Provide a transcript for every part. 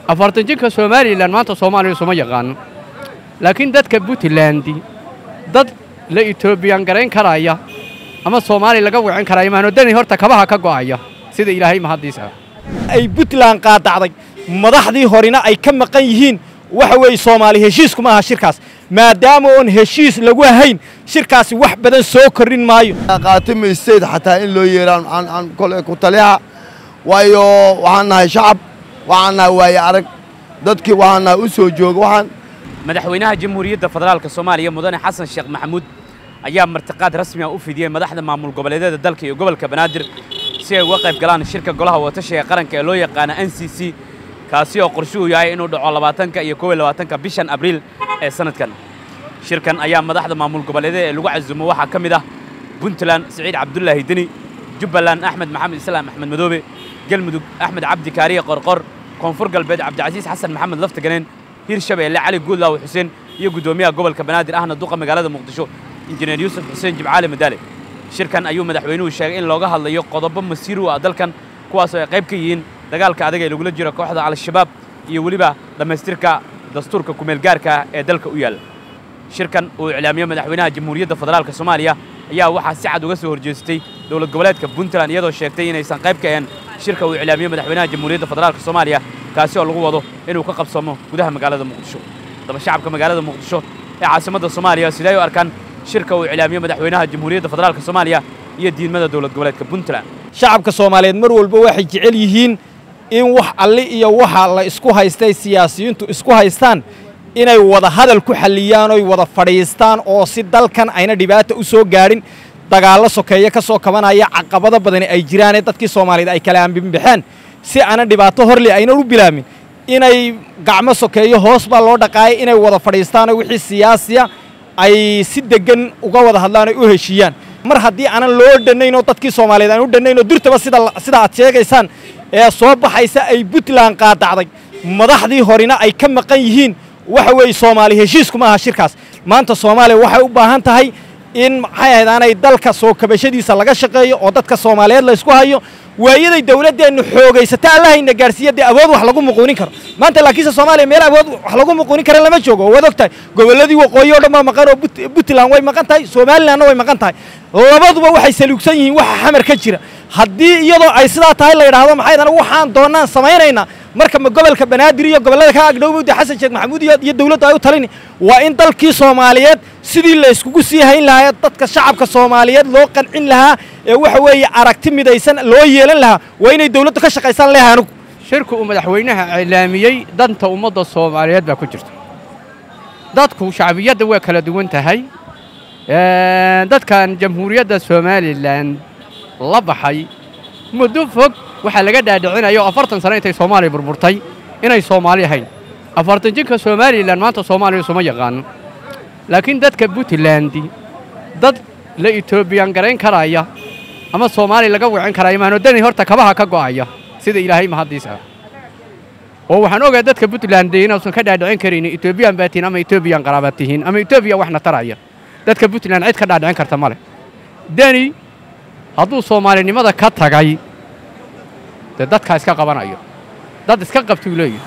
afartan jinka somalilan maanta soomaaliya suma yaqaano laakiin dadka puntland dad la etoobiyan garayn karaya ama soomaaliya laga wicin karaya maano dani horta kabaha ka go'aya sida ilaahay mahaddiisa ay puntland qaadacday madaxdii horena ay ka maqan yihiin waxa weeye soomaali heshiisku ma aha shirkaas maadaama oon heshiis lagu hayn shirkaasi wax badan soo kordhin maayo qaatimaysteed xataa in loo yeeraan aan kole ku taliha waayo waxaan nahay shacab waxaan nahay waaye arag dadkii waxaan nahay u soo jooga waxaan madaxweynaha jamhuuriyadda federaalka soomaaliya mudane xasan sheekh maxamuud ayaa martiqaad rasmi ah u fidiyey madaxda maamul goboleedyada dalka iyo gobolka banaadir si ay uga qayb galaan shirka golaha watashiga qaranka ee loo yaqaana n c c kaasi oo qorshuhu yahay inuu dhaco labaatanka iyo kow iyo labaatanka bishan abriil ee sanadkan shirkan ayaa madaxda maamul goboleedyada ee lagu casuumo waxaa ka mid ah puntland siciid cabdulaahi deni jubbaland axmed maxamed islaam axmed madoobe galmudug axmed cabdi kaariye qorqor koonfur galbeed cabdicasiis xasan maxamed laftaganeen hirshabeelle cali guudlaaw xuseen iyo guddoomiyaha gobolka banaadir ahna duqa magaalada muqdisho injineer yuusuf xuseen jimcaali madaale shirkan ayuu madaxweynuhu sheegay in looga hadlayo qodobo masiir u ah dalkan kuwaasoo ay qayb ka yihiin dagaalka adag ee lagula jiro kooxda al-shabaab iyo weliba dhammaystirka dastuurka kumeelgaarka ee dalka u yaalla shirkan uu iclaamiyo madaxweynaha jamhuuriyadda federaalka soomaaliya ayaa waxaa si cad uga soo horjeestay dowlad goboleedka puntland iyadoo sheegtay inaysan qayb ka ahayn shirka uu iclaamiyo madaxweynaha jamhuuriyadda federaalka soomaaliya kaasi oo lagu wado inuu ka qabsamo gudaha magaalada muqdisho haddaba shacabka magaalada muqdisho ee caasimadda soomaaliya siday u arkaan shirka uu iclaamiyo madaxweynaha jamhuuriyadda federaalka soomaaliya iyo diidmada dowlad goboleedka puntland shacabka soomaaliyeed mar walba waxay jecel yihiin in wax alli iyo waxa la isku haystay siyaasiyiintu isku haystaan inay wada hadal ku xalliyaan oy wada fadhiistaan oo si dalkan ayna dhibaata u soo gaadhin dagaallo sokeeye ka soo kabanaya caqabado badani ay jiraanee dadkii soomaaliyeed ay kala ambinbaxeen si aanan dhibaato horle aynan u bilaamin inay gacmo sokeeyo hoos baa loo dhaqaayay inay wada fadhiistaanoo wixii siyaasiya ay si deggan uga wada hadlaan oy u heshiiyaan mar haddii aanan loo dhannayn oo dadkii soomaaliyeed aan u dhannayn oo durtaba sida sida aad sheegaysaan ee soo baxaysa ay puntland qaadacday madaxdii horena ay ka maqan yihiin waxa weeye soomaali heshiisku ma aha shirkaas maanta soomaaliya waxay u baahan tahay in maxay ahayd aanay dalka soo kabashadiisa laga shaqeeyo oo dadka soomaaliyeed la isku hayo waayaday dawladdeennu xoogaysata allahayna gaarsiiya dee awood wax lagu muquunin karo maanta laakiinse soomaaliya meel awood wax lagu muquunin kara lama joogo waad og tahay gobolladii waqooyi o dhan baa maqan oo puntland way maqan tahay somalilandna way maqan tahay labaduba waxay saluugsan yihiin waxa xamar ka jira haddii iyadoo ay sidaa tahay la yidhaahdo maxay dana waxaan doonaan samaynaynaa marka ma gobolka banaadir iyo gobollada ka agdhowmawda xasan sheekh maxamuud iyo dawladdu ay u talini waa in dalkii soomaaliyeed sidii la iskugu sii hayn lahaa dadka shacabka soomaaliyeed loo qancin lahaa ee waxa weeye aragti midaysan loo yeelan lahaa waa inay dawladdu ka shaqaysaan leeha anugu shirku uu madaxweynaha iclaamiyey danta ummadda soomaaliyeed baa ku jirta dadku shacbiyadda waa kala duwan tahay dadkan jamhuuriyadda somalilan la baxay muddo fog waxaa laga dhaadhicinaya oo afartan sano intay soomaaliya burburtay inay soomaali ahayn afartan jinka somalilan maanta soomaaliya suma yaqaano laakiin dadka puntland dad la etoobiyan garayn karaya ama soomaaliya laga wicin karaya maano dani horta kabaha ka go'aya sida ilaahay mahaddiisa oo waxaan ogaa dadka puntland inuusan ka dhaadhicin karaynin etoobiyan baa tihiin ama etoobiyan qaraaba tihiin ama etoobiya waxna taraya dadka puntland cid ka dhaadhicin karta ma leh deni hadduu soomaalinimada ka tagay dee dadkaa iska qabanayo dad iska qabtuu leeyahy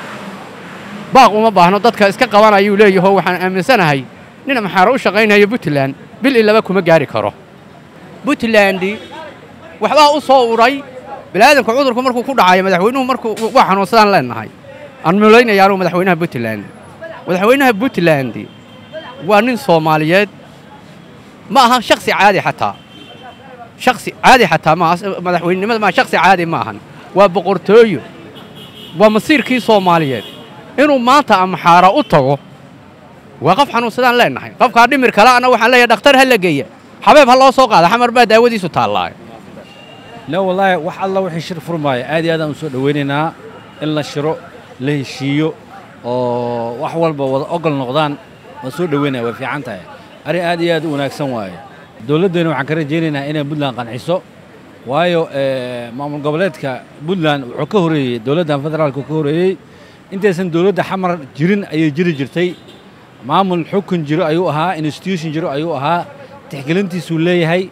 baaq uma baahno dadka iska qabanayuu leeyahoo waxaan aaminsanahay nin maxaaro u shaqaynaya puntland bil ilaba kuma gaari karo puntland waxbaa u soo uray bini'aadamka cudurku markuu ku dhacayo madaxweynuhu markuu waa xanuunsadaan leennahay aan mulaynayaa anugu madaxweynaha puntland madaxweynaha puntland waa nin soomaaliyeed ma aha shaksi caadi xataa shaksi caadi xataa maaha madaxweynenimada maa shaksi caadi ma ahan waa boqortooyo waa masiirkii soomaaliyeed inuu maanta amaxaara u tago waa qof xanuunsadaan leennahay qofkaa dhimir kale ana waxaan leeyahay dhakhtar ha la geeya xabeeb ha loo soo qaada xamar baa daawadiisu taallaayo la wallaahi wax alla wixii shir furmaaya aad iyo aad aan u soo dhowaynaynaa in la shiro la heshiiyo oo wax walba wada ogol noqdaan waan soo dhowaynaya way fiican tahay arrin aad iyo aad u wanaagsan waaye dowladdeenna waxaan ka rajaynaynaa inay puntland qanciso waayo maamul goboleedka puntland wuxuu ka horeeyey dowladdan federaalku ka horeeyey intaysan dowladda xamar jirin ayay jiri jirtay maamul xukun jiro ayuu ahaa institution jiro ayuu ahaa tixgelintiisuu leeyahay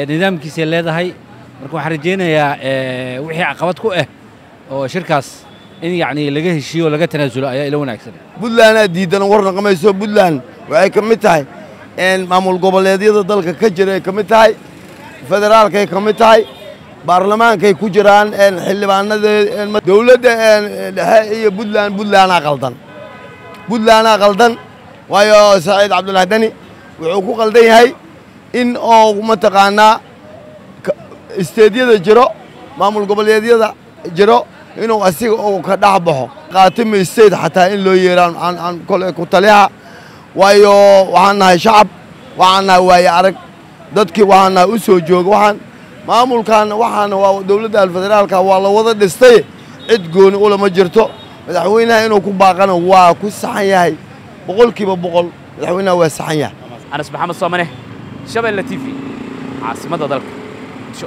nidaamkiisay leedahay marka waxaan rajaynayaa wixii caqabad ku ah oo shirkaas in yacni laga heshiiyo oo laga tanaasulo ayaa ila wanaagsan buntlandaa diidan war naqamayso buntland waxay ka mid tahay maamul goboleedyada dalka ka jira ay ka mid tahay federaalkay ka mid tahay baarlamaankay ku jiraan xildhibaanada dowladda dhexe iyo buntland buntlandaa qaldan buntlandaa qaldan waayo saciid cabdulaahi dani wuxuu ku qaldan yahay in oo mataqaanaa isteedyada jiro maamul goboleedyada jiro inuu asiga uu ka dhex baxo qaatimi state xataa in loo yeeraan aan kole ku taliyaha waayo waxaan nahay shacab waxaan nahay waaye arag dadkii waxaan nahay u soo jooga waxaan maamulkan waxaana waa dowladda federaalka waa la wada dhistay cid gooni ulama jirto madaxweynaha inuu ku baaqana waa ku saxan yahay boqolkiiba boqol madaxweynaha waa saxan yahay anas maxamed soomane shabeelle t v caasimadda dalka muqdisho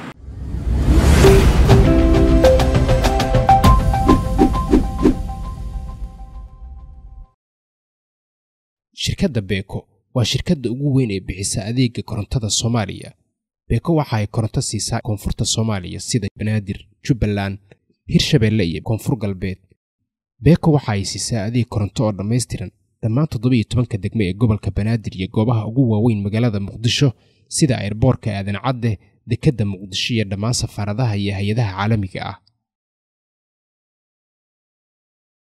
shirkadda beeko waa shirkadda ugu weyn ee bixisa adeega korontada soomaaliya beeko waxa ay koronto siisaa koonfurta soomaaliya sida banaadir jubbaland hirshabeelle iyo koonfur galbeed beeko waxa ay siisaa adeeg koronto oo dhammaystiran dhammaan toddobiiyo tobanka degme ee gobolka banaadir iyo goobaha ugu waaweyn magaalada muqdisho sida airboorka aadan cadde dekedda muqdisho iyo dhammaan safaaradaha iyo hay-adaha caalamiga ah